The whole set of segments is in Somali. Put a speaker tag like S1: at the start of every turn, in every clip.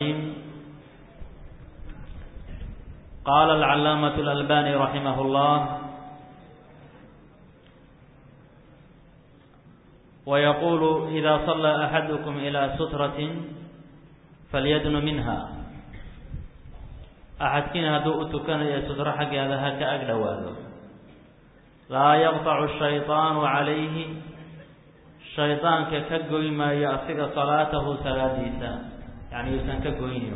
S1: قال العلامة الألباني رحمه الله ويقول إذا صلى أحدكم إلى سترة فليدن منها أحدكين هدوء تكن سترة حق هذا هكا أقدواله لا يقطع الشيطان عليه شيطان ككجوي ما يأسق صلاته سلاديسا يعني يسن كجوينه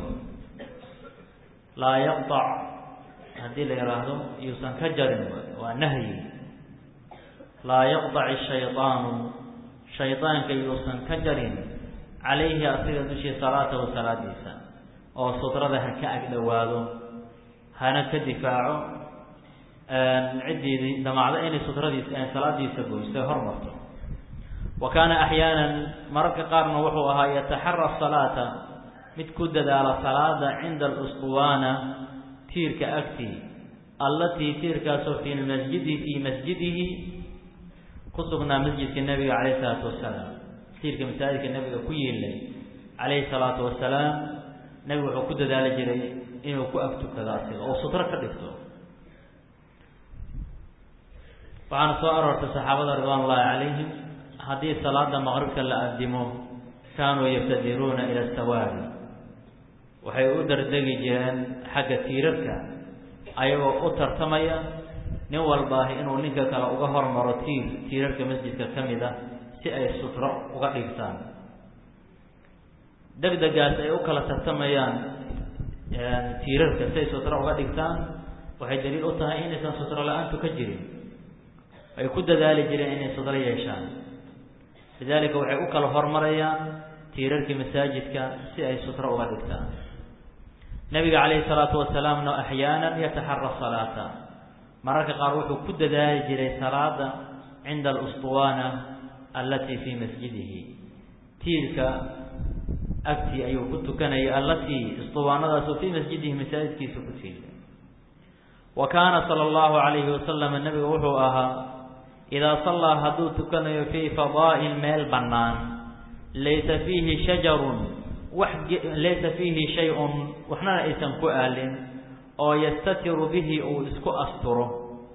S1: لا يقطع هذه اللي يراهدو يسن كجر ونهي لا يقطع الشيطان شيطان كي يسن كجر عليه أسق دشي صلاته سلاديسا أو سطرة هكا أقدواله هانا كدفاعه ciddii damacda inay sutradiisa salaadiisa goysto hormarto wa kaana axyaana mararka qaarna wuxuu ahaa yataxara salaata mid ku dadaala salaada cinda alusbuwaana tiirka agtii allatii tiirkaasoo fii masjidi fii masjidihi ku sugnaa masjidka nebiga calayhi salaatu wasalaam tiirka masaajidka nebiga ku yiilay calayhi salaatu wasalaam nebigu wuxuu ku dadaali jiray inuu ku agtukado asiga oo sutro ka dhigto waxaana soo aroortay saxaabada ridwaan ullaahi calayhim haddii salaada maqribka la addimo kaanuu yabtadiruuna ila sawaari waxay u dardegi jireen xagga tiirarka ayagoo u tartamaya nin walbaahi inuu ninka kale uga hormaro tiir tiirarka masjidka ka mid ah si ay sutro uga dhigtaan degdegaas ay u kala tartamayaan tiirarka si ay sutro uga dhigtaan waxay daliil u tahay inaysan sutro la-aantu ka jirin ay ku dadaali jireen inay sudro yeeshaan lidaalika waxay u kala hormarayaan tiirarkii masaajidka si ay sutro uga dhigtaan nabiga calayhi salaatu wasalaamna axyaanan yataxara salaata mararka qaar wuxuu ku dadaali jiray salaada cinda alusbuwaana allatii fii masjidihi tiirka agtii ayuu ku tukanayay allatii isbuwaanadaasoo fii masjidihi masaajidkiisa ku tiirka wa kaana sala allahu calayhi wasalam nabiga wuxuu ahaa idaa sallaa hadduu tukanayo fii fadaa'in meel bannaan laysa fiihi shajarun wax laysa fiihi shay-un waxnana aysan ku aalin oo yastatiru bihi uu isku asturo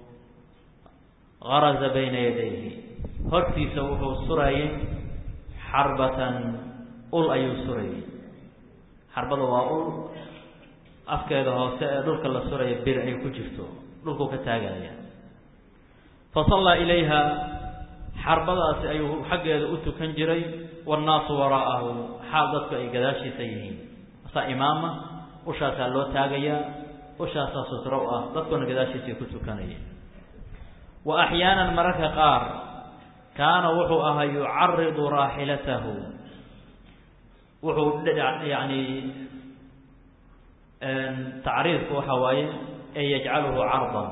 S1: garaza bayna yadayhi hortiisa wuxuu surayay xarbatan ul ayuu surayay xarbada waa ul afkeeda hoose ee dhulka la suraya bir ay ku jirto dhulkuu ka taagaya fasallaa ilayha xarbadaasi ayuu xaggeeda u tukan jiray waannaasu waraa'ahu xaal dadku ay gadaashiisa yihiin asaa imaama ushaasaa loo taagayaa ushaasaa sutro u ah dadkuna gadaashiisay ku tukanayeen wa axyaanan mararka qaar kaana wuxuu ahaa yucaridu raaxilatahu wuxuu yacni tacriidku waxa waaye ee yajcaluhu cardan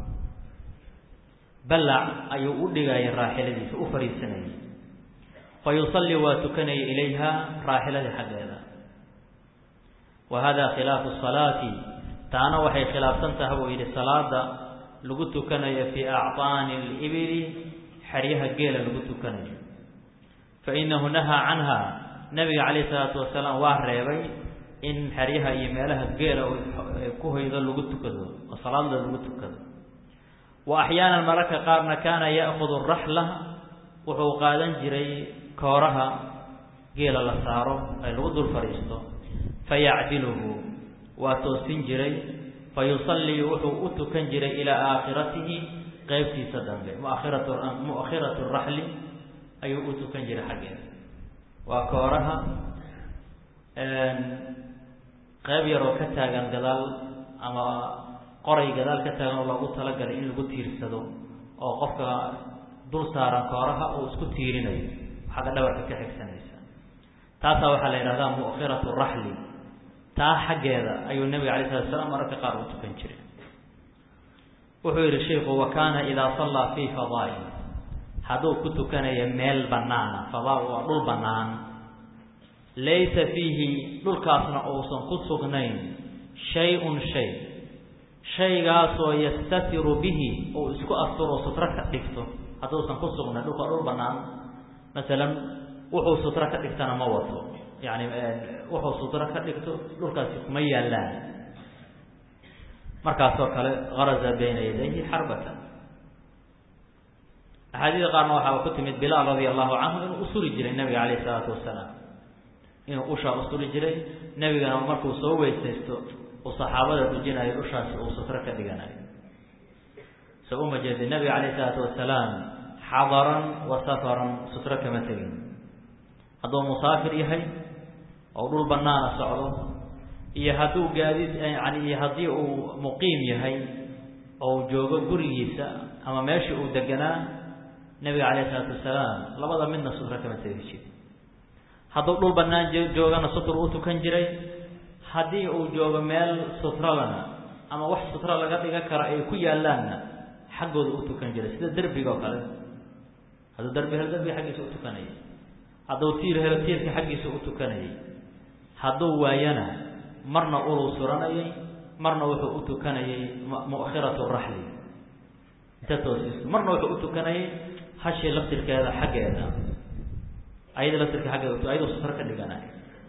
S1: ballac ayuu u dhigayay raaxiladiisa u fadhiisanayay fa yusallii waa tukanaya ilayha raaxiladii xaggeeda wa hada khilaafu salaati taana waxay khilaafsan taha buu yidhi salaada lagu tukanayo fii acطaani alibili xeryaha geela lagu tukanayo fa inahu nahaa canha nabiga calayhi salaatu wasalaam waa reebay in xeryaha iyo meelaha geela ku hoydo lagu tukado oo salaadda lagu tukado wa axyaanan mararka qaarna kaana ya'kudu raxla wuxuu qaadan jiray kooraha geela la saaro ay lagu dul fadhiisto fayacdiluhu waa toosin jiray fa yusallii wuxuu u tukan jiray ilaa aakhiratihi qeybtiisa dambe muakhiratu mu'akhiratu raxli ayuu u tukan jiray xaggeeda waa kooraha qeyb yaroo ka taagan gadaal ama qoray gadaal ka taagan oo loogu talagalay in lagu tiirsado oo qofka dul saaran kooraha uu isku tiirinayo xagga dhabarka ka xigsanaysa taasaa waxaa la yidhahdaa mu'khiratu raxli taa xaggeeda ayuu nebiga alay slat slam mararka qaar u tukan jiray wuxuu yidhi sheiku wa kaana idaa sallaa fii fadaa'in hadduu ku tukanayo meel bannaana fadaa waa dhul bannaan laysa fiihi dhulkaasna uusan ku sugnayn shay-un shay shaygaasoo yastatiru bihi uu isku asturo sutro ka dhigto hadduusan ku sugnayn dhulka dhul bannaan masalan wuxuu sutro ka dhigtana ma wato yani wuxuu sutro ka dhigto dhulkaasi kuma yaallaan markaasoo kale garaza bayna yadayhi xarbatan axaadiida qaarna waxaaba ku timid bilaal radia allahu canhu inuu usuri jiray nabiga calayh isalaatu wasalaam inuu ushaa usuri jiray nebigana markuu soo weysaysto uu saxaabada dhujinayo ushaasi uu sutro ka dhiganayo so uma jeedin nabiga calayh isalaatu wasalaam xadaran wa safaran sutro kama tegin hadduu musaafir yahay oo dhul banaana socdo iyo hadduu gaadiid yani iyo haddii uu muqiim yahay oo joogo gurigiisa ama meeshii uu deganaa nabiga calayh isalaatu wasalaam labada midna sutro kama tegi jiri hadduu dhul banaan joogana sutur u tukan jiray haddii uu joogo meel sutralana ama wax sutro laga dhigan karo ay ku yaalaanna xaggooda u tukan jiray sida derbiga oo kale hadduu derbi helo derbiga xaggiisa u tukanayay hadduu tiir helo tiirka xaggiisa u tukanayay hadduu waayana marna uluu suranayay marna wuxuu u tukanayay mu'khiratu raxli inta toosiisto marna wuxuu u tukanayay hashii laftirkeeda xaggeeda ayada laftirka xaggeeda ayadoo sutro ka dhiganayo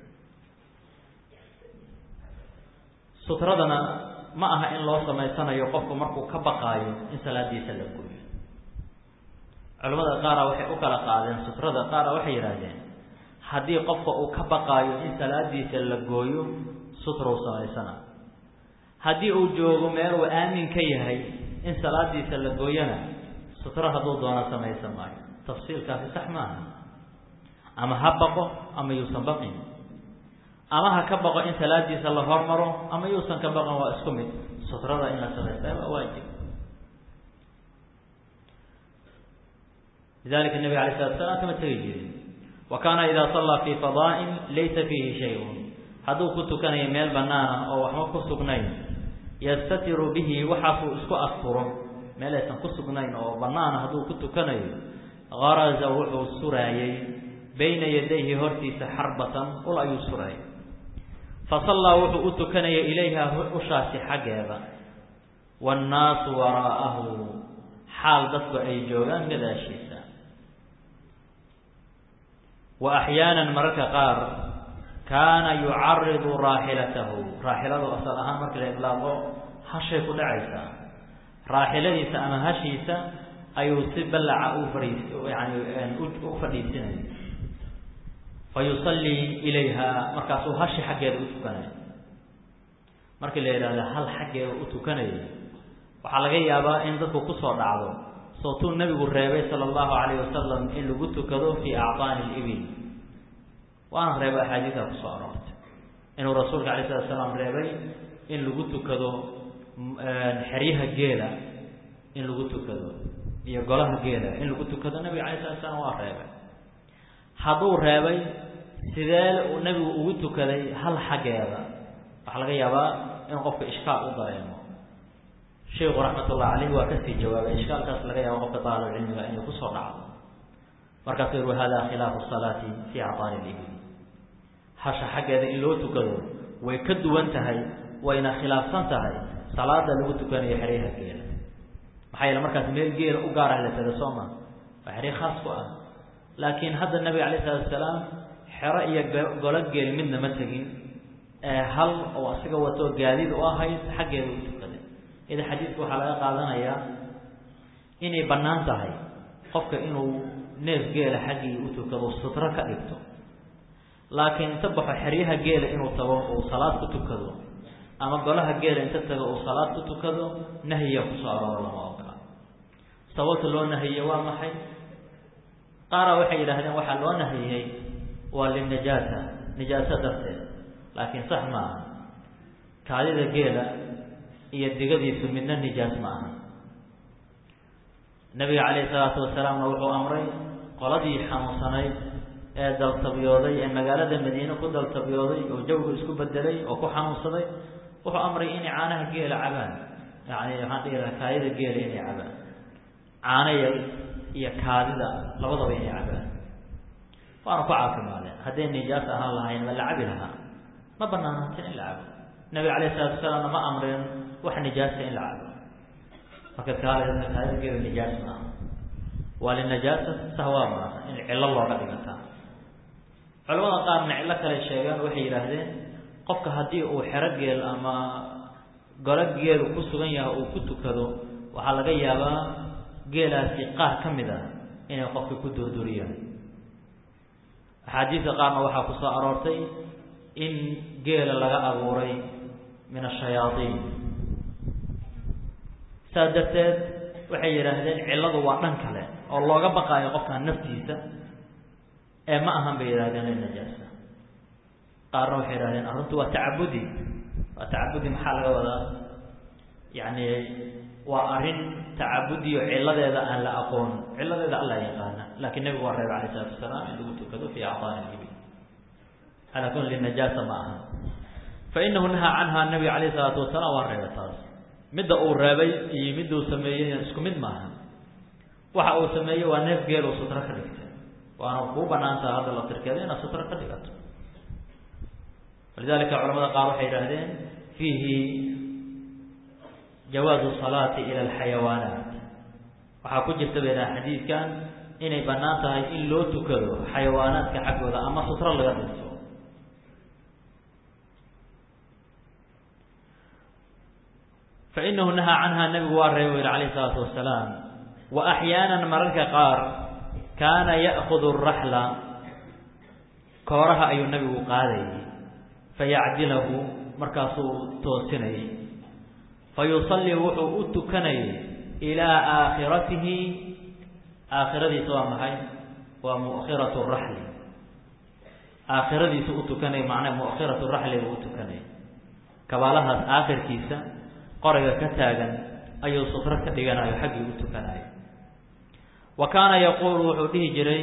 S1: sutradana ma aha in loo samaysanayo qofku markuu ka baqaayo in salaadiisa la gooyo culamada qaara waxay u kala qaadeen sutrada qaara waxay yidhaahdeen haddii qofka uu ka baqaayo in salaadiisa la gooyo sutrow samaysana haddii uu joogo meel uu aamin ka yahay in salaadiisa la gooyana sutro hadduu doono samaysan maayo tafsiilkaasi sax maaha ama ha baqo ama yuusan baqin ama ha ka baqo in salaadiisa la hormaro ama yuusan ka baqin waa isku mid sutrada in la samaystaa waa waajib lidalika nabiga alay slatu slam kama tegi jirin wa kaana idaa sallaa fii fadaa'in laysa fiihi shay-un hadduu ku tukanayo meel banaana oo waxba ku sugnayn yastatiru bihi waxaasuu isku asturo meel aysan ku sugnayn oo banaana hadduu ku tukanayo garaza wuxuu suraayey bayna yadayhi hortiisa xarbatan ul ayuu suraayay fa sallaa wuxuu u tukanaya ilayha ushaasi xaggeeda waannaasu waraa'ahu xaal dadku ay joogaan gadaashiisa wa axyaanan mararka qaar kaana yucaridu raaxilatahu raaxiladu asal ahaan markii la idlaaqo hashay ku dhacaysaa raaxiladiisa ama hashiisa ayuu si ballaca u fadhiis yani u fadhiisinaya fa yusallii ilayha markaasuu hashi xaggeeda u tukanaya markii la yidhahdo hal xaggeeda u tukanayo waxaa laga yaabaa in dadku kusoo dhacdo sootuu nabigu reebay sala allahu calayh wasalam in lagu tukado fii acdaani libil waana reebay axaadiida kusoo aroortay inuu rasuulka alay slatu salaam reebay in lagu tukado xeryaha geela in lagu tukado iyo golaha geela in lagu tukado nabiga alay slatu salaam waa reebay hadduu reebay sidee uu nabigu ugu tukaday hal xaggeeda waxaa laga yaabaa in qofka ishkaal u dareemo sheiku raxmatullah caleyh waa kasii jawaabay ishkaalkaas laga yaabo qofka daalibcilmiga inay kusoo dhacdo markaasuu yihi wahada khilaafu salaati fii acdaani libil hasha xaggeeda in loo tukado way ka duwan tahay wayna khilaafsan tahay salaada lagu tukanayo xeryaha geela maxaa yeele markaas meel geela u gaarah la taga soo ma waa xerya khaas ku ah laakiin hadda nabiga alayh isalaatu asalaam xero iyo golo geel midna ma tegin ee hal oo asiga wato gaadiid u ahayd xaggeeda u tukaday ida xadiidka waxaa laga qaadanayaa inay bannaan tahay qofka inuu neef geela xaggii u tukado sutro ka dhigto laakiin inta baxo xeryaha geela inuu tago uu salaad ku tukado ama golaha geela inta tago uu salaad ku tukado nahyiya kusoo arooro lama ogola sababta loo nahiye waa maxay qaara waxay yidhaahdeen waxaa loo nahiyey waa linajaasa nijaaso darteed laakiin sax ma aha kaadida geela iyo digadiisu midna nijaas ma aha nabiga calayhi salaatu wasalaamna wuxuu amray qoladii xanuunsanayd ee daltabyooday ee magaalada madiine ku daltabyooday oo jawga isku bedelay oo ku xanuunsaday wuxuu amray inay caanaha geela cabaan yani waxaan dhihi lahaa kaadida geela inay cabaan caanaya iyo kaadida labadaba inay cabaan waana ku caafimaadeen hadday nijaas ahaan lahayn ma la cabi lahaa ma banaanaatay in la cabo nabiga calayh salatu wasalaamna ma amreen wax nijaasa in la cabo marka kaadida kaadida geela nijaas maaha waa linajaasa sahwaa maaha in cillo looga dhigataa culamada qaarna cillo kale sheegaan waxay yidhaahdeen qofka haddii uu xero geel ama golo geelu ku sugan yahay uu ku tukado waxaa laga yaabaa geelaasi qaar ka mid ah inay qofka ku durduriyaan axaadiista qaarna waxaa ku soo aroortay in geela laga abuuray min ashayaaiin saas darteed waxay yidhaahdeen cilladu waa dhan kale oo looga baqaayo qofkan naftiisa ee ma ahan bay yidhahdeen in najaasa qaarna waxay yidhahdeen arrintu waa tacabudi waa tacabudi maxaa laga wadaa yacni waa arrin tacabudiyo cilladeeda aan la aqoon cilladeeda alla yaqaana laakiin nebigu waa reeba alayh isalaatu wasalaam in lagu tukado fii acdaani libi calaa kulli najaasa ma aha fa inahu nahaa canha nabiga alayh isalaatu wasalaam waa reeba taas midda uu reebay iyo miduu sameeyey isku mid maaha waxa uu sameeyey waa neef geel uu sutro ka dhigtay waana kuu banaantaha hadda la tirkeeda inaad sutro ka dhigato walidalika culamada qaar waxay yidhaahdeen fiihi jawaazu salaati ila alxayawaanaat waxaa ku jirta bay dhaha xadiidkan inay bannaan tahay in loo tukado xayawaanaadka xaggooda ama sutro laga dhigto fainahu nahaa canha nabigu waa reeba yidhi alayh isalaatu wasalaam wa axyaanan mararka qaar kaana ya'kudu araxla kooraha ayuu nabigu qaadayay fayacdilahu markaasuu toosinayay fayusallii wuxuu u tukanayay ilaa aakhiratihi aakhiradiisa waa maxay waa mu'khiratu raxli aakhiradiisa u tukanaya macnaa mu'khiratu raxliga u tukanaya kabaalahaas aakhirkiisa qorayga ka taagan ayuu sutro ka dhiganayo xaggii u tukanayo wa kaana yaquulu wuxuu dhihi jiray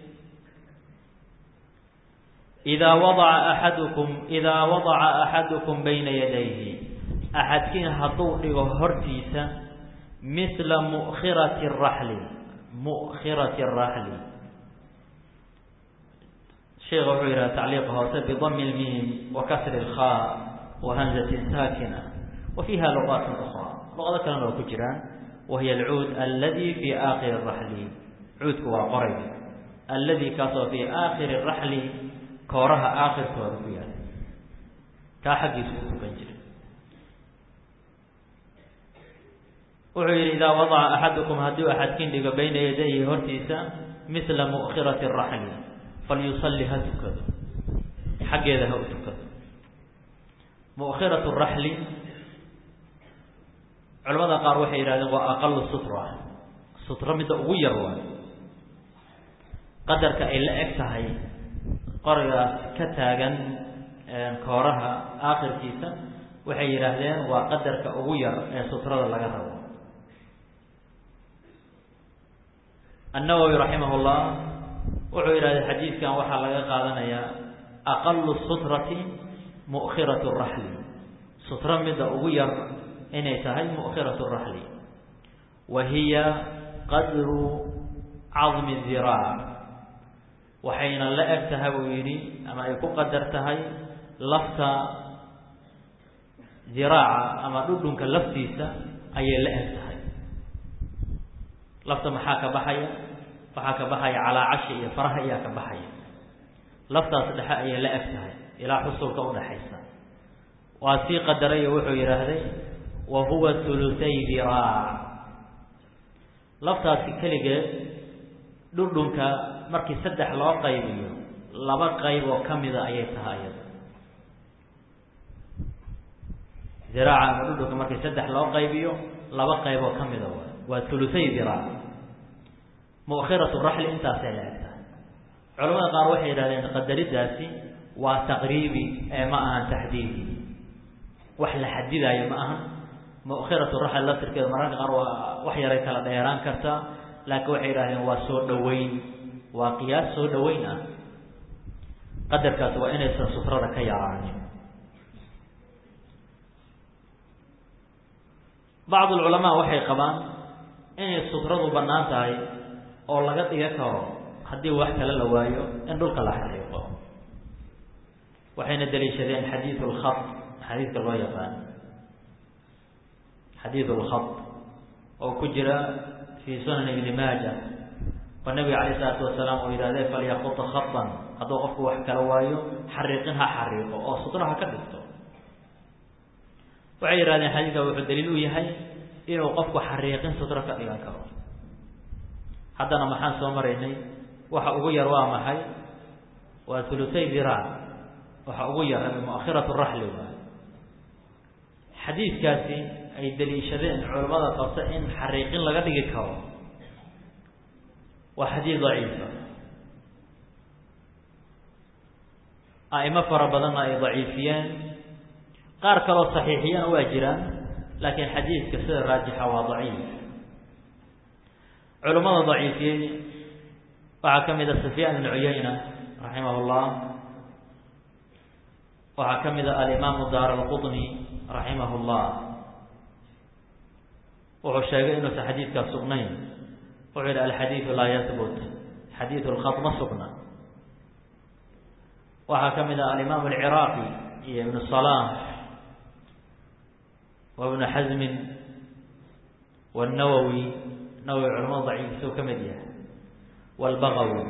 S1: idaa wadaca axadukum idaa wadaca axadukum bayna yadayhi axadkiin hadduu dhigo hortiisa mithla mu'khirati raxli mu'khirati araxli sheekha wuxuu yidhaha tacliiqa hoose bidami lmiim wa kasri lkhaa wa hamzatin saakina wa fiiha luqaat ukraa luqado kalena waa ku jiraan wahiya alcuud aladi fii aakhiri raxli cuudku waa qorayga aladi kaasoo fii aakhiri raxli kooraha aakhirkooda ku yaala kaa xaggiisu u tukan jiray wuxuu yidhi idaa wadaca axadukum hadduu axadkiin dhigo bayna yadayhi hortiisa mithla mu'khirati raxli falyusalli ha tukado xaggeeda ha u tukado mu'khiratu raxli culamada qaar waxay yidhahdeen waa aqalu sutra sutra midda ugu yar waa qadarka ay la eg tahay qorigaas ka taagan kooraha aakhirkiisa waxay yidhaahdeen waa qadarka ugu yar ee sutrada laga rabo annawowi raximah llah wuxuu yidhahday xadiidkan waxaa laga qaadanayaa aqalu sutrati mu'khiratu raxli sutra midda ugu yar inay tahay mu'khiratu raxli wa hiya qadru cadmi diraac waxayna la eg tahay buu yidhi ama ay ku qadar tahay lafta diraaca ama dhudhunka laftiisa ayay la eg tahay lafta maxaa ka baxaya waxaa ka baxaya calaacashi iyo faraha ayaa ka baxaya laftaas dhexe ayay la eg tahay ilaa xusulka udhaxaysa waa sii qadaray oo wuxuu yidhaahday wa huwa huluthay diraac laftaasi keligeed dhudhunka markii saddex loo qaybiyo laba qayb oo ka mida ayay tahay iyada diraaca ama dhudhunka markii saddex loo qaybiyo laba qayb oo ka mida waay waa huluthay diraac mu'khiratu raxli intaasay la eg tahay culamada qaar waxay yidhahdeen qadaridaasi waa taqriibi ee ma ahan taxdiidi wax la xadidaayo ma ahan mu'khiratu raxli laftirkeeda mararka qaar waa wax yaray kala dheeraan kartaa laakiin waxay yidhahdeen waa soo dhoweyn waa qiyaas soo dhoweyn ah qadarkaasi waa inaysan sutrada ka yaraanin bacd ulculamaa waxay qabaan inay sutradu bannaan tahay oo laga dhiga karo haddii wax kale la waayo in dhulka la xariiqo waxayna daliishadeen xadiidu lkhat xadiidka loo yaqaan xadiidu lkhat oo ku jira fii sunan ibni maaja oo nabiga calayh isalaatu wasalaam uu yidhahdee falyakuta khatan hadduu qofku wax kala waayo xariiqin ha xariiqo oo sutro ha ka dhigto waxay yidhahdeen xadiidka wuxuu daliil u yahay inuu qofku xariiqin sutro ka dhigan karo haddana maxaan soo maraynay waxa ugu yar waa maxay waa hulutay diraac waxa ugu yar muakhiratu raxli waay xadiidkaasi ay daliishadeen culamada qabta in xariiqin laga dhigi karo waa xadiid daciifa a'imo fara badanna ay daciifiyeen qaar kaloo saxiixiyana waa jiraan laakiin xadiidka sida raajixa waa daciif culamada daciifiyey waxaa ka mid a sufyaan ibn cuyayna raximah llah waxaa ka mid a alimaamu daar alqudni raximah llah wuxuu sheegay inuusan xadiidkaas sugnayn wuxuu yidhi alxadiidu laa yahbut xadiidu lkhat ma sugna waxaa ka mid a alimaam alciraaqi iyo ibnu salaam wa ibnu xasmin wاnawowi nawowi culamada daciifisuu ka mid yahay wاlbagawi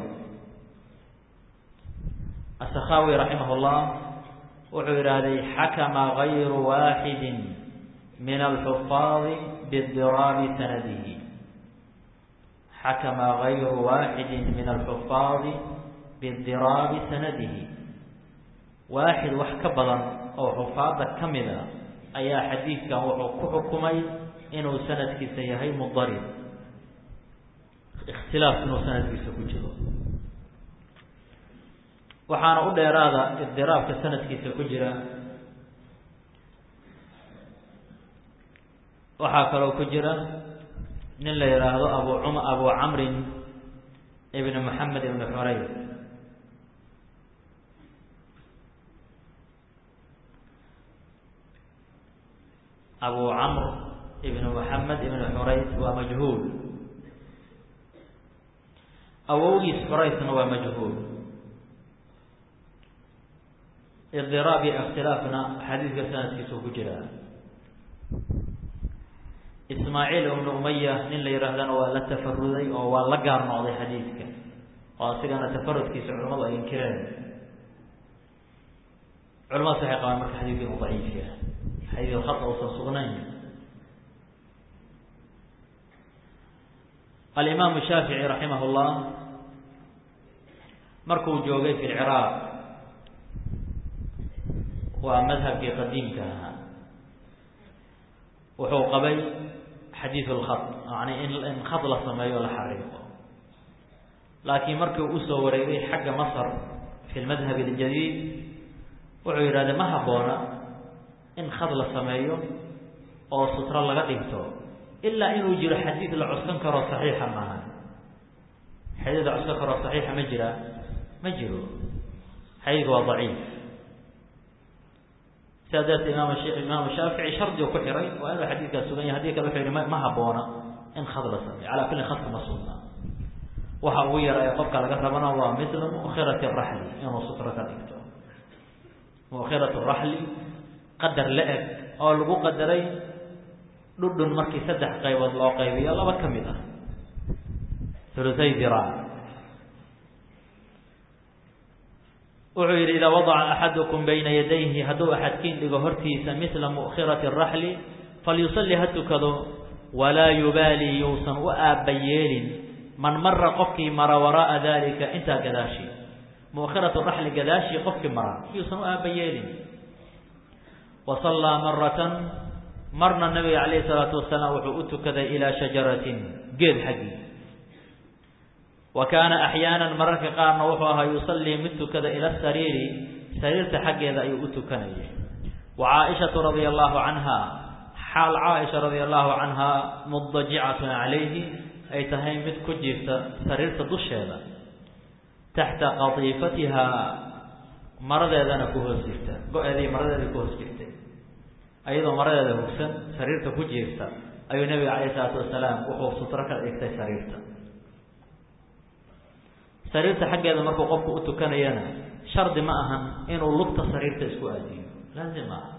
S1: asakhawi raximah اllah wuxuu yidhaahday xakama gayru waaxidi min alxufaadi bidiraabi sanadihi xakama gayru waaxidi min alxufaadi bidiraabi sanadihi waaxid wax ka badan oo xufaadda ka mid a ayaa xadiidkan wuxuu ku xukumay inuu sanadkiisa yahay mudarib ikhtilaaf inuu sanadkiisa ku jiro waxaana u dheeraada idiraabka sanadkiisa ku jira waxaa kaloo ku jira nin la yidhaahdo abu cum abu camrin ibn moxamed ibn xurayr abu camr ibn moxamed ibn xurays waa majhuul awowgiis xuraysna waa majhuul idiraab iyo ikhtilaafna xadiidka sanadkiisu ku jiraa ismaaciil ibnu umaya nin la yidhaahdana waa la tafaruday oo waa la gaar noqday xadiidka oo asigana tafarudkiisa culamadu ay inkireen culamadaas waxay qabaan marka xadiidka inuu daciif yahay xadiid khata uusan sugnayn alimaamu shaafici raximah llah markuu joogay fi lciraaq waa madhabkii qadiimka ahaa wuxuu qabay xadiid lkhat yani in in khad la sameeyo o la xariiqo laakiin markii uu usoo wareegay xagga masr fi lmadhab اljadiid wuxuu yidhahday ma habboona in khad la sameeyo oo sutro laga dhigto ilaa inuu jiro xadiid la cuskan karo saxiixa maaha xadiid la cuskan karo saxiixa ma jira ma jiro xadiidku waa daciif sidaa darteed imaam imaamu shaafici shardi u ku xiray waa inuu xadiidkaas sugan yahay hadii kale wuxuu yihi ma habboona in khad la sameeyo calaa kulli khadka ma sugna waxa ugu yara ee qofka laga rabana waa mila mukhirati raxli inuu sutro ka dhigto mukhiratu raxli qadar la eg oo lagu qadaray dhudhun markii saddex qaybood loo qaybiyo laba ka mid ah hulutay diraac wuxuu yidhi idaa wadaca axadukum bayna yadayhi hadduu axadkiin dhigo hortiisa mila mukhirati raxli falyusalli ha tukado walaa yubaali yuusan u aabba yeelin man mara qofkii mara waraaa dalika intaa gadaashi mukhiratu raxli gadaashii qofkii mara yuusan u aabba yeelin wa sallaa maratan marna nabiga calayhi salaatu wasalaam wuxuu u tukaday ilaa shajaratin geed xaggii wa kaana axyaanan mararka qaarna wuxuu ahaa yusallii mid tukada ila sariiri sariirta xaggeeda ayuu u tukanayay wa caaishatu radia allahu canha xaal caaisha radia allahu canha mudajicatun calayhi ay tahay mid ku jirta sariirta dusheeda taxta qatiifatiha maradeedana ku hoos jirta go-eedii maradeeda ku hoos jirtay ayadoo maradeeda hugsan sariirta ku jiirta ayuu nabiga calayhi salaatu wasalaam wuxuu sutro ka dhigtay sariirta sariirta xaggeeda markuu qofku u tukanayana shardi ma ahan inuu lugta sariirta isku aadiyo laazim maaha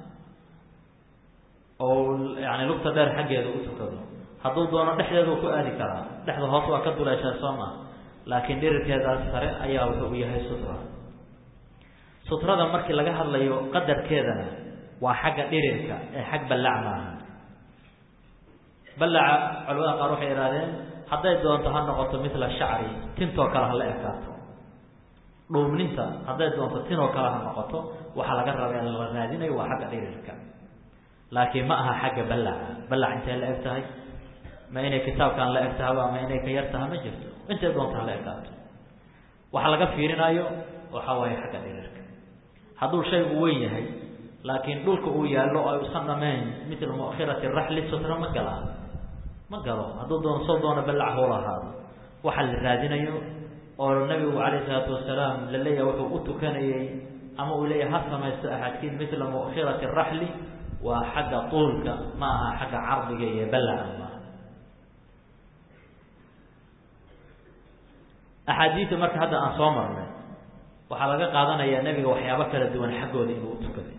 S1: oo yani lugta dheer xaggeeda u tukado hadduu doono dhexdeedu ku aadi karaa dhexda hoos waa ka duleeshaa soo maa laakiin dhirirkeedaas sare ayaa wuxuu u yahay sutra sutrada markii laga hadlayo qadarkeedana waa xagga dhirirka ee xag ballac maaha ballaca culamada qaar waxay ihahdeen hadday doonto ha noqoto mila shacri tintoo kale ha la ekaato dhuubninta hadday doonto tinoo kale ha noqoto waxaa laga raba in la raadinayo waa xagga dhirirka laakiin ma aha xagga ballaca ballac intay la eg tahay ma inay kitaabkan la eg tahaba ama inay ka yar taha ma jirto intay doonto ha la ekaato waxa laga fiirinayo waxa waaye xagga dhirirka hadduu shaygu weyn yahay laakiin dhulka uu yaallo ay usan dhamayn mila muakhirati raxli sutra ma galaa ma galo hadduu doono soo doono ballac howla ahaado waxa la raadinayo oo nabigu calayhi salaatu wasalaam la leeyahay wuxuu u tukanayey ama uu leeyahay ha samaysto axadkiin mila muakhirati raxli waa xagga tuulka ma aha xagga cardiga iyo ballaca maaha axaadiida marka hadda aan soo marnay waxaa laga qaadanayaa nebiga waxyaabo kala duwan xaggooda inuu u tukaday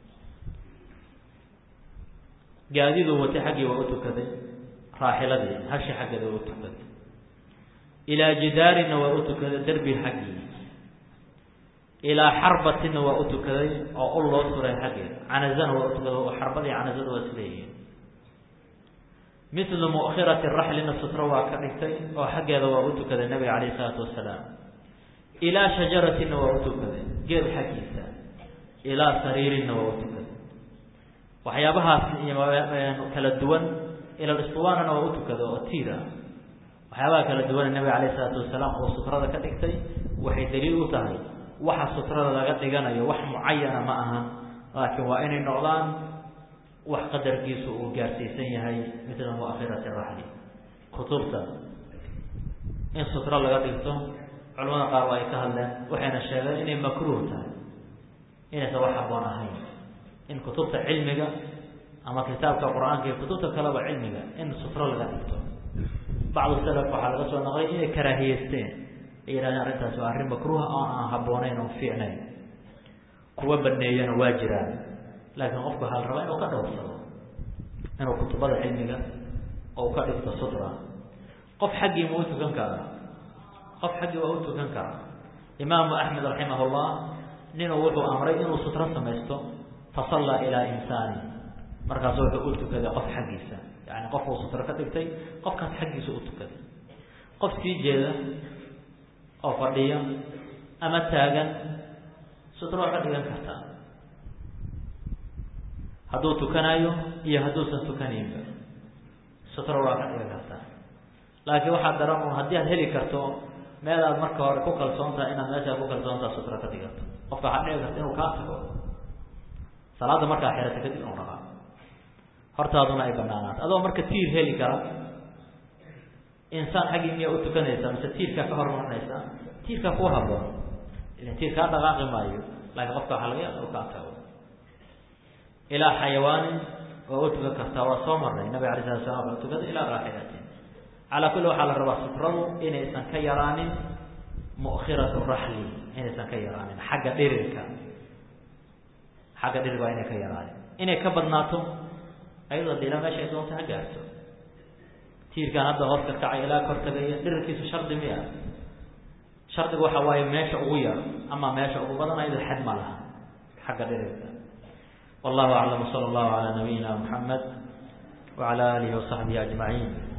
S1: gaadiduu watay xaggii waa u tukaday raaxiladii hashi xaggeeda waa u tukaday ilaa jidaarina waa u tukaday derbi xaggii ilaa xarbatina waa u tukaday oo ul loo suray xaggeeda canazana waa u tukaday oo xarbadii canazada waa isleeyihiin mithlu mu'khirati raxlina sutro waa ka dhigtay oo xaggeeda waa u tukaday nabiga calayhi isalaatu wasalaam ilaa shajaratina waa u tukaday geed xaggiisa ilaa sariirinna waa u tukaday waxyaabahaas kala duwan ilalistuwaanana waa u tukaday oo tiir ah waxyaabaha kala duwan nabiga calayhi isalaatu wasalaam oo sutrada ka dhigtay waxay daliil u tahay waxa sutrada laga dhiganayo wax mucayana ma aha laakiin waa inay noqdaan wax qadarkiisu uu gaarsiisan yahay mila muakhirati raxli kutubta in sutro laga dhigto culamada qaar waa ay ka hadleen waxayna sheegeen inay makruuh tahay inaysan wax haboon ahayn in kutubta cilmiga ama kitaabka qur-aanka iyo kutubta kaleba cilmiga in sutro laga dhigto bacdu salaf waxaa laga soo naqlay inay karaahiyeysteen ay yihahdeen arrintaasi waa arrin makruuha oo aan habboonayn oon fiicnayn kuwa baneeyana waa jiraan laakiin qofku waxaa la rabaa inuu ka dhowrsado inuu kutubada cilmiga ou ka dhigto sutra qof xaggii ma u tukan karaa qof xaggii waa u tukan karaa imaamu axmed raximah llah ninuu wuxuu amray inuu sutro samaysto fasallaa ilaa insaani markaasu wuxuu u tukaday qof xaggiisa yani qofuu sutro ka dhigtay qofkaas xaggiisa u tukaday qof sii jeeda oo fadhiya ama taagan sutro waa ka dhigan kartaa hadduu tukanayo iyo hadduusan tukanaynba sutro waa ka dhigan kartaa laakiin waxaa daran un haddii aad heli karto meel aad marka hore ku kalsoon tahay inaad meeshaa ku kalsoontaha sutro ka dhigato qofka waxaa dhici karta inuu kaa tago salaadda markaa xirata kadib inuu dhaqaa hortaaduna ay banaanaato adoo marka tiir heli kara insaan xaggii miyaa u tukanaysaa mise tiirkaa ka hormarinaysaa tiirkaa ku haboon ilan tiir kaa dhaqaaqi maayo laakiin qofka waxaa laga yaaba inuu kaa tago ilaa xayawaanin waa u tukan kartaa waa soo marnay nabig alay slat slam waa tukada ilaa raaxilatin calaa kulli waxaa la rabaa sutradu inaysan ka yaraanin mu'khiratu raxli inaysan ka yaraanin xagga dhirirka xagga dhirirka waa inay ka yaraanin inay ka badnaato ayadoo de ilaa meesha ay doonta ha gaarto tiirkan hadda hoos ka kacay ilaa kor tagaya dhirirkiisu shardi miya shardigu waxa waaye meesha ugu yar ama meesha ugu badan ayadoo xad ma laha xagga dhirirka والله أعلم وصلى الله على نبينا محمد وعلى آله وصحبه أجمعين